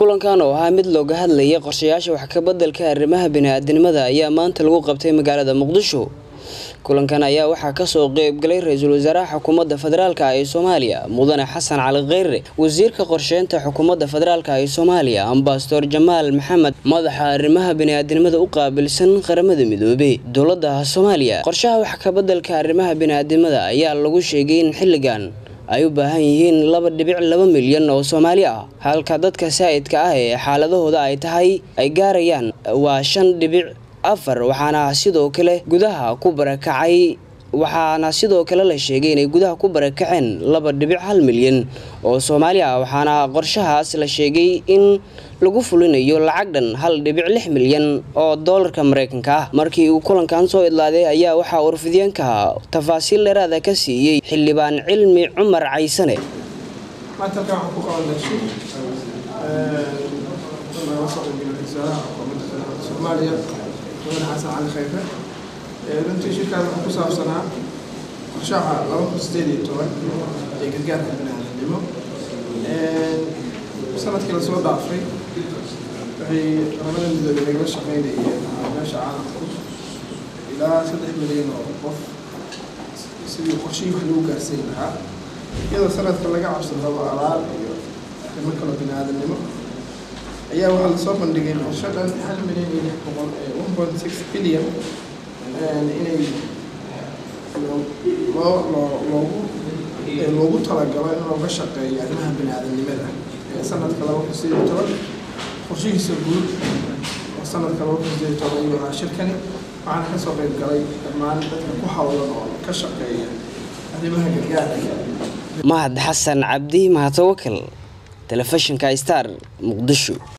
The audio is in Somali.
kulankan oo ahaa mid looga hadlayay qorshayaasha wax ka beddelka arrimaha bini'aadanimada ayaa maanta lagu qabtay magaalada muqdisho kulankan ayaa waxaa kasoo qeybgalay ra-iisul wasaaraha xukuumadda federaalk ee soomaaliya mudane xasan cali kheyre wasiirka qorsheynta xukuumadda federaalk ee soomaaliya ambasador jamaal maxamed madaxa arrimaha bini'aadanimada u qaabilsan qaramada midoobey dowladda soomaaliya qorshaha wax ka beddelka arrimaha bini'aadanimada ayaa lagu sheegay in xilligan ay u baahan yihiin laba dhibic laba milyan oo soomaali ah halka dadka saa'idka ah ee xaaladahooda ay tahay ay gaarayaan waa shan dhibic afar waxaana sidoo kale gudaha ku barakacay waxaana sidoo kale la sheegay inay gudaha ku barakaceen laba dhibic hal milyan oo soomaali ah waxaana qorshahaas la sheegay in lagu fulinayo lacag dhan hal dhibic lix milyan oo doolarka mareykanka ah markii uu kulankan soo idlaaday ayaa waxaa warfidyaenka tafaasiil dheeraada ka siiyey xildhibaan cilmi cumar caysane mudane xasan cali khayre runtii shirkaas wuxuu ku saabsanaa qorshaha laba kun sideed iyo toban ee gargaarka biniaadanimo sanadkii lasoo dhaafay waxay qaramada midoobey nagala shaqeynayeen meesha caalamku ilaa saddex milyan oo qof sidii qorshihii wax lagu gaarsiin lahaa iyadoo sanadka laga cabsan rabo abaar iyo arrimo kaloo biniaadanimo ayaa waxaa lasoo bandhigay qorsho dhan hal milyan iyo lix boqol one point six billion inay loo loo loogu loogu talagalo in looga shaqeeyo arrimaha bini-aadanimada sanadka laba kun sideed iyo toban qorshihiisa guud oo sanadka laba kun sideed iyo toban ayuu ahaa shirkani waxaana kasoo qeyb galay dhammaan dadka ku hawlan oo ka shaqeeya arrimaha gargaarka mahad xasan cabdi mahadtawakal telefishinka star muqdisho